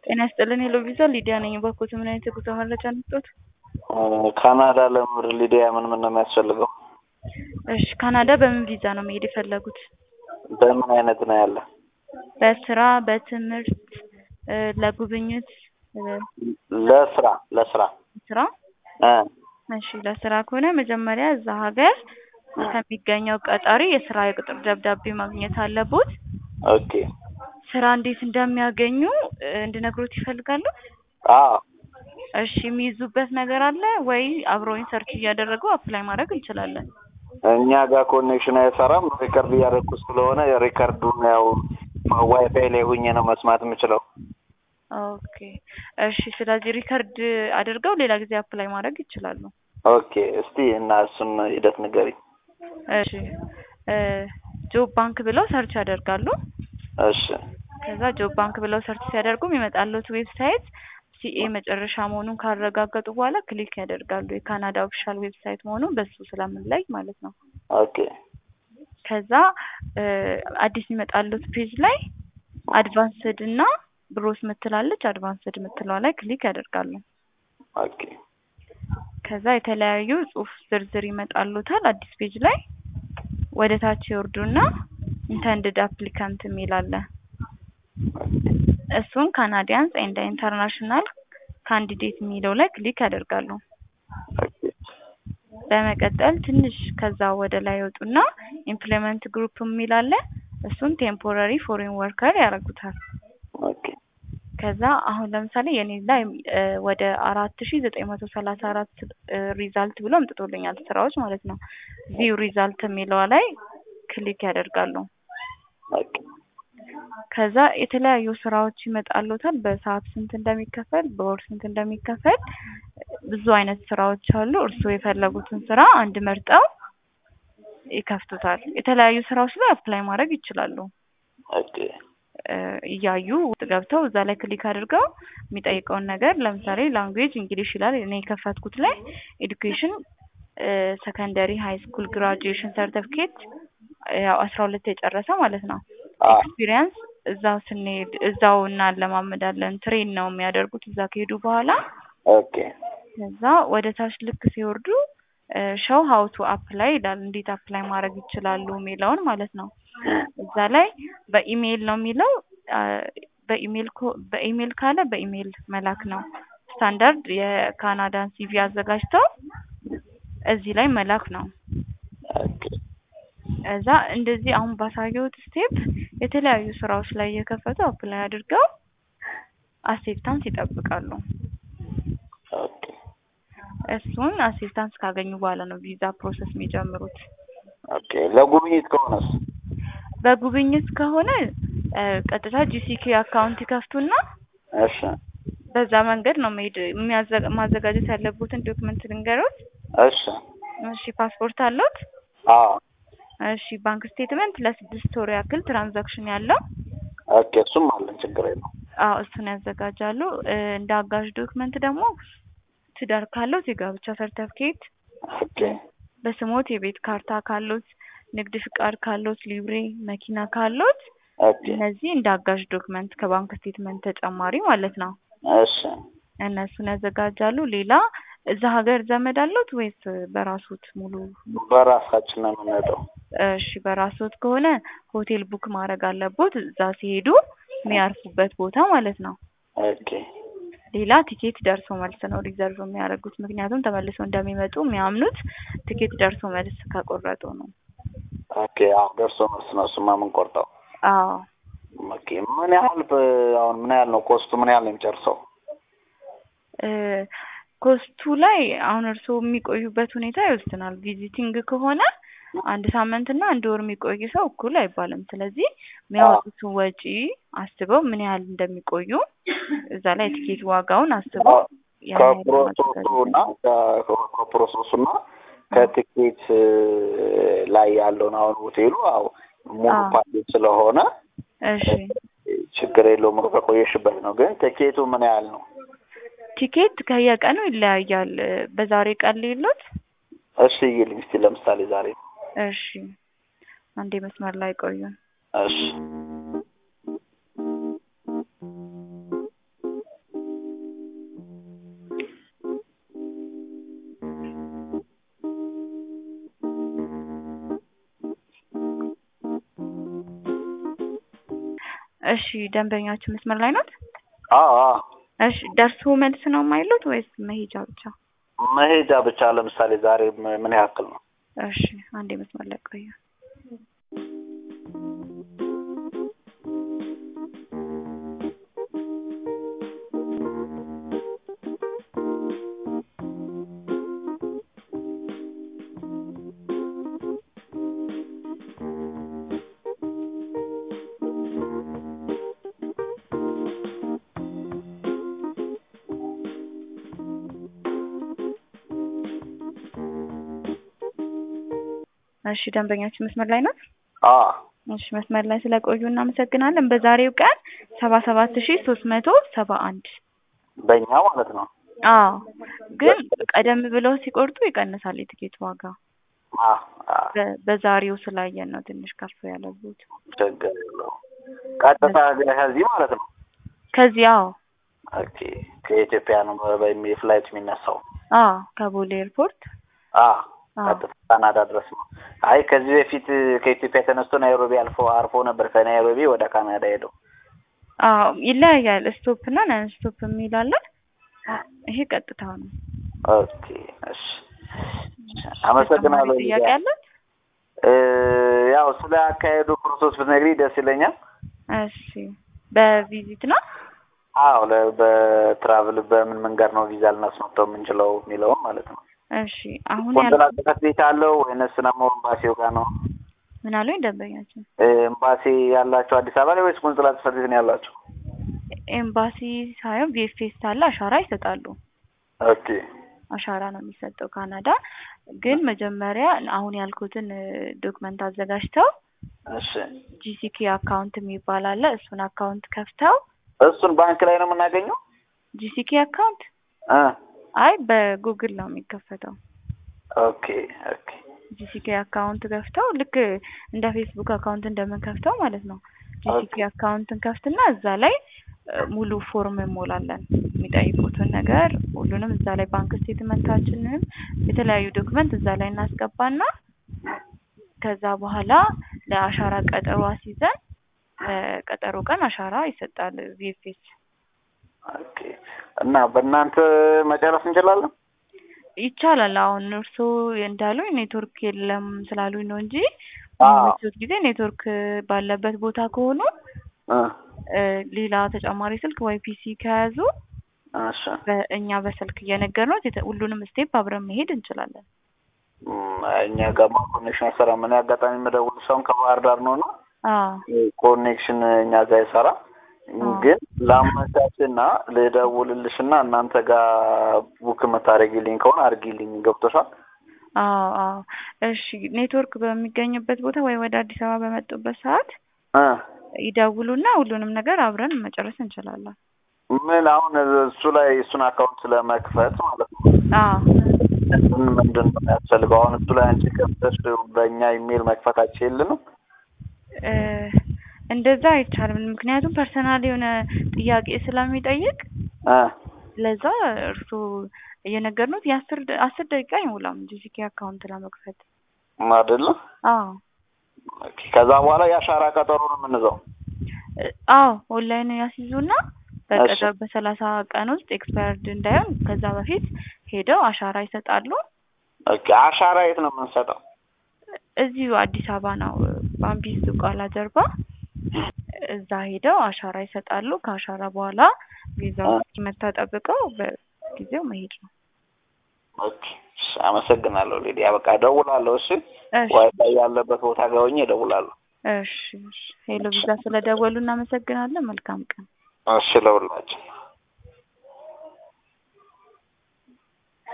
ጤና ይስጥልን ሄሎ ቪዛ ሊዲያ ነኝ። እባክዎት ምን አይነት የጉዞ መረጃ ነጥቶት? ካናዳ ለምር ሊዲያ ምን ምን ነው የሚያስፈልገው? እሺ ካናዳ በምን ቪዛ ነው መሄድ የፈለጉት? በምን አይነት ነው ያለ? በስራ በትምህርት እ ለጉብኝት እ ለስራ ለስራ ስራ እ እሺ ለስራ ከሆነ መጀመሪያ እዛ ሀገር ከሚገኘው ቀጣሪ የስራ የቅጥር ደብዳቤ ማግኘት አለቦት። ኦኬ ስራ እንዴት እንደሚያገኙ እ እንድነግሮት ይፈልጋሉ? አዎ እሺ የሚይዙበት ነገር አለ ወይ? አብረውኝ ሰርች እያደረጉ አፕላይ ማድረግ እንችላለን። እኛ ጋር ኮኔክሽን አይሰራም። ሪከርድ እያደረኩ ስለሆነ ሪከርዱን ያው ዋይፋይ ላይ ሁኜ ነው መስማት የምችለው። ኦኬ እሺ ስለዚህ ሪከርድ አድርገው ሌላ ጊዜ አፕላይ ማድረግ ይችላሉ። ኦኬ እስቲ እና እሱን ሂደት ንገሪኝ። እሺ እ ጆብ ባንክ ብለው ሰርች ያደርጋሉ። እሺ ከዛ ጆብ ባንክ ብለው ሰርች ሲያደርጉ የሚመጣለት ዌብሳይት ሲኤ መጨረሻ መሆኑን ካረጋገጡ በኋላ ክሊክ ያደርጋሉ። የካናዳ ኦፊሻል ዌብሳይት መሆኑን በሱ ስለምንለይ ማለት ነው። ኦኬ ከዛ እ አዲስ የሚመጣለት ፔጅ ላይ አድቫንስድ እና ብሮስ ምትላለች አድቫንስድ ምትለዋ ላይ ክሊክ ያደርጋሉ። ኦኬ ከዛ የተለያዩ ጽሁፍ ዝርዝር ይመጣሉታል አዲስ ፔጅ ላይ ወደ ታች ይወርዱና ኢንተንድድ አፕሊካንት የሚል አለ። እሱን ካናዲያንስ ኤንድ ኢንተርናሽናል ካንዲዴት የሚለው ላይ ክሊክ ያደርጋሉ። ኦኬ በመቀጠል ትንሽ ከዛ ወደ ላይ ይወጡና ኢምፕሎይመንት ግሩፕ የሚል አለ። እሱን ቴምፖራሪ ፎሬን ወርከር ያደርጉታል። ኦኬ ከዛ አሁን ለምሳሌ የኔ ላይ እ ወደ አራት ሺ ዘጠኝ መቶ ሰላሳ አራት ሪዛልት ብሎ አምጥቶልኛል ስራዎች ማለት ነው። ቪው ሪዛልት የሚለዋ ላይ ክሊክ ያደርጋሉ። ኦኬ ከዛ የተለያዩ ስራዎች ይመጣሉታል። በሰዓት ስንት እንደሚከፈል፣ በወር ስንት እንደሚከፈል ብዙ አይነት ስራዎች አሉ። እርስዎ የፈለጉትን ስራ አንድ መርጠው ይከፍቱታል። የተለያዩ ስራዎች ላይ አፕላይ ማድረግ ይችላሉ። ኦኬ እ እያዩ ውስጥ ገብተው እዛ ላይ ክሊክ አድርገው የሚጠይቀውን ነገር ለምሳሌ ላንጉዌጅ እንግሊሽ ይላል። እኔ የከፈትኩት ላይ ኤዱኬሽን ሰከንደሪ ሃይ ስኩል ግራጁዌሽን ሰርተፍኬት ያው አስራ ሁለት የጨረሰ ማለት ነው። አ ኤክስፒሪየንስ እዛው ስንሄድ እዛው እናለማመዳለን። ትሬን ነው የሚያደርጉት እዛ ከሄዱ በኋላ ኦኬ ከዛ ወደ ታች ልክ ሲወርዱ ሾው ሀው ቱ አፕላይ ይላል። እንዴት አፕላይ ማድረግ ይችላሉ የሚለውን ማለት ነው። እዛ ላይ በኢሜይል ነው የሚለው አ በኢሜይል ኮ በኢሜይል ካለ በኢሜይል መላክ ነው። ስታንዳርድ የካናዳን ሲቪ አዘጋጅተው እዚህ ላይ መላክ ነው። ኦኬ እዛ እንደዚህ አሁን ባሳየሁት ስቴፕ የተለያዩ ስራዎች ላይ እየከፈቱ አፕላይ አድርገው አሴፕታንስ ይጠብቃሉ። ኦኬ እሱን አሴፕታንስ ካገኙ በኋላ ነው ቪዛ ፕሮሰስ የሚጀምሩት። ኦኬ ለጉብኝት ከሆነስ? በጉብኝት ከሆነ እ ቀጥታ ጂሲኬ አካውንት ይከፍቱና እሺ በዛ መንገድ ነው መሄድ የሚያዘ ማዘጋጀት ያለቦትን ዶክመንት ልንገሮት። እሺ እሺ ፓስፖርት አለዎት? አዎ እሺ ባንክ ስቴትመንት ለስድስት ወር ያክል ትራንዛክሽን ያለው ኦኬ እሱም አለን ችግር የለውም። አዎ እሱን ያዘጋጃሉ። እ እንደ አጋዥ ዶክመንት ደግሞ ትዳር ካለዎት የጋብቻ ሰርተፍኬት፣ ኦኬ በስሞት የቤት ካርታ ካሎት፣ ንግድ ፍቃድ ካሎት፣ ሊብሬ መኪና ካሎት ኦኬ እነዚህ እንደ አጋዥ ዶክመንት ከባንክ ስቴትመንት ተጨማሪ ማለት ነው። እሺ እነሱን ያዘጋጃሉ። ሌላ እዛ ሀገር ዘመድ አለዎት ወይስ በራስዎት ሙሉ? በራሳችን ነው የምንሄደው። እሺ በራስዎት ከሆነ ሆቴል ቡክ ማድረግ አለቦት እዛ ሲሄዱ የሚያርፉበት ቦታ ማለት ነው። ኦኬ ሌላ ቲኬት ደርሶ መልስ ነው ሪዘርቭ የሚያደርጉት። ምክንያቱም ተመልሰው እንደሚመጡ የሚያምኑት ቲኬት ደርሶ መልስ ከቆረጡ ነው። ኦኬ አዎ ደርሶ መልስ ነው እሱማ የምንቆርጠው። አዎ ኦኬ ምን ያህል በ- አሁን ምን ያህል ነው ኮስቱ ምን ያህል ነው የሚጨርሰው? እ ኮስቱ ላይ አሁን እርስዎ የሚቆዩበት ሁኔታ ይወስናል። ቪዚቲንግ ከሆነ አንድ ሳምንት እና አንድ ወር የሚቆይ ሰው እኩል አይባልም። ስለዚህ የሚያወጡትን ወጪ አስበው ምን ያህል እንደሚቆዩ እዛ ላይ ቲኬት ዋጋውን አስበው ያን ያህል ከፕሮሰሱ ማዘጋጀት እና ከ- ከፕሮሰሱ እና ከትኬት እ ላይ ያለውን አሁን ሆቴሉ አዎ ሙሉ አዎ። ፓኬጅ ስለሆነ እሺ ችግር የለውም ከቆየሽበት ነው። ግን ትኬቱ ምን ያህል ነው? ቲኬት ከየቀኑ ይለያያል። እ በዛሬ ቀን ሌሎት እሺ ይልኝ እስቲ ለምሳሌ ዛሬ እሺ አንዴ መስመር ላይ ቆዩ። እሺ እሺ ደንበኛችን መስመር ላይ ናት? አዎ አዎ እሺ ደርሶ መልስ ነው የማይሉት ወይስ መሄጃ ብቻ? መሄጃ ብቻ ለምሳሌ ዛሬ ም- ምን ያክል ነው? እሺ አንዴ መስመር ላይ ቆዩ። እሺ ደንበኛችን መስመር ላይ ናት? አዎ እሺ መስመር ላይ ስለቆዩ እናመሰግናለን። በዛሬው ቀን ሰባ ሰባት ሺ ሶስት መቶ ሰባ አንድ በእኛ ማለት ነው። አዎ ግን ቀደም ብለው ሲቆርጡ ይቀንሳል የትኬት ዋጋ። አዎ አዎ በ- በዛሬው ስላየን ነው ትንሽ ከፍ ያለቡት። ችግር የለውም። ቀጥታ ከዚህ ማለት ነው። ከዚህ አዎ ኦኬ ከኢትዮጵያ ነው በሚ ፍላይት የሚነሳው። አዎ ከቦሌ ኤርፖርት አዎ አዎ ቀጥታ ካናዳ ድረስ ነው። አይ ከዚህ በፊት ከኢትዮጵያ ተነስቶ ናይሮቢ አልፎ አርፎ ነበር ከናይሮቢ ወደ ካናዳ ሄደው። አዎ ይለያያል። ስቶፕ እና ነን ስቶፕ የሚል አለ። ይሄ ቀጥታ ነው። ኦኬ እሺ አመሰግናለሁ። ተጨማሪ ጥያቄ ሊዲያ። አለ? እ ያው ስለ አካሄዱ ፕሮሰስ ብትነግሪኝ ደስ ይለኛል። እሺ በቪዚት ነው? አዎ ለ- በትራቭል በምን መንገድ ነው ቪዛ ልናስመጣው የምንችለው የሚለውም ማለት ነው። እሺ አሁን ቆንስላ ያል ጽሕፈት ቤት አለው ወይንስ ደግሞ ኤምባሲው ጋር ነው? ምን አሉኝ ደንበኛችን? እ ኤምባሲ ያላቸው አዲስ አበባ ላይ ወይስ ቆንስላ ጽሕፈት ቤት ነው ያላቸው? ኤምባሲ ሳይሆን ቪኤፍኤስ አለ አሻራ ይሰጣሉ። ኦኬ አሻራ ነው የሚሰጠው ካናዳ። ግን መጀመሪያ አሁን ያልኩትን ዶክመንት አዘጋጅተው እሺ ጂሲኬ አካውንት የሚባል አለ። እሱን አካውንት ከፍተው እሱን ባንክ ላይ ነው የምናገኘው? ጂሲኬ አካውንት እ አይ በጉግል ነው የሚከፈተው። ኦኬ ኦኬ ጂሲኬ አካውንት ከፍተው ልክ እንደ ፌስቡክ አካውንት እንደምንከፍተው ማለት ነው። ጂሲኬ አካውንትን ከፍትና እዛ ላይ እ ሙሉ ፎርም እንሞላለን። የሚጠይቁትን ነገር ሁሉንም እዛ ላይ ባንክ ስቴትመንታችንን የተለያዩ ዶክመንት እዛ ላይ እናስገባና ከዛ በኋላ ለአሻራ ቀጠሮ አስይዘን ቀጠሮ ቀን አሻራ ይሰጣል ቪኤፍኤስ። ኦኬ እና በእናንተ መጨረስ እንችላለን? ይቻላል። አሁን እርስዎ እንዳሉኝ ኔትወርክ የለም ስላሉኝ ነው እንጂ አዎ። በሚመቹት ጊዜ ኔትወርክ ባለበት ቦታ ከሆኑ እ እ ሌላ ተጨማሪ ስልክ ወይ ፒሲ ከያዙ እሺ በእኛ በስልክ እየነገርነው የተ- ሁሉንም ስቴፕ አብረን መሄድ እንችላለን። እም፣ እኛ ጋማ ኮኔክሽን አይሰራም። እኔ አጋጣሚ የምደውል ሰውን ከባህር ዳር ነው እና አዎ ኮኔክሽን እኛ ጋር አይሰራ አዎ። ግን ላመቻችና ልደውልልሽና እናንተ ጋር ቡክ የምታደርጊልኝ ከሆነ አድርጊልኝ። ገብቶሻል? አዎ አዎ። እሺ ኔትወርክ በሚገኝበት ቦታ ወይ ወደ አዲስ አበባ በመጡበት ሰዓት እ ይደውሉና ሁሉንም ነገር አብረን መጨረስ እንችላለን። ምን አሁን እሱ ላይ እሱን አካውንት ስለመክፈት ማለት ነው አዎ ምን ምንድን ነው የሚያስፈልገው? አሁን እሱ ላይ አንቺ ከፍተሽ በእኛ ኢሜል መክፈታችን የለንም? እ እንደዛ አይቻልም። ምክንያቱም ፐርሰናል የሆነ ጥያቄ ስለሚጠይቅ እ ለዛ እርስዎ እየነገርነው የአስር ደ- አስር ደቂቃ አይሞላም ጂሲኬ አካውንት ለመክፈት። አይደለ? አዎ ኦኬ። ከዛ በኋላ የአሻራ ቀጠሮ ነው የምንዘው። እ አዎ ኦንላይን ያስይዙና በቀጠሮ በሰላሳ ቀን ውስጥ ኤክስፓየርድ እንዳይሆን ከዛ በፊት ሄደው አሻራ ይሰጣሉ። ኦኬ። አሻራ የት ነው የምንሰጠው? እዚሁ አዲስ አበባ ነው ባምቢስ ቃላ ጀርባ እዛ ሄደው አሻራ ይሰጣሉ። ከአሻራ በኋላ ቪዛው እስኪመታ ጠብቀው በጊዜው መሄድ ነው። ኦኬ። እሺ፣ አመሰግናለሁ ሊዲያ። በቃ እደውላለሁ። እሺ፣ እሺ ዋይፋይ ያለበት ቦታ ጋር ሆኜ እደውላለሁ። እሺ እሺ። ሄሎ ቪዛ ስለደወሉ እናመሰግናለን። መልካም ቀን። እሺ፣ ለሁላችን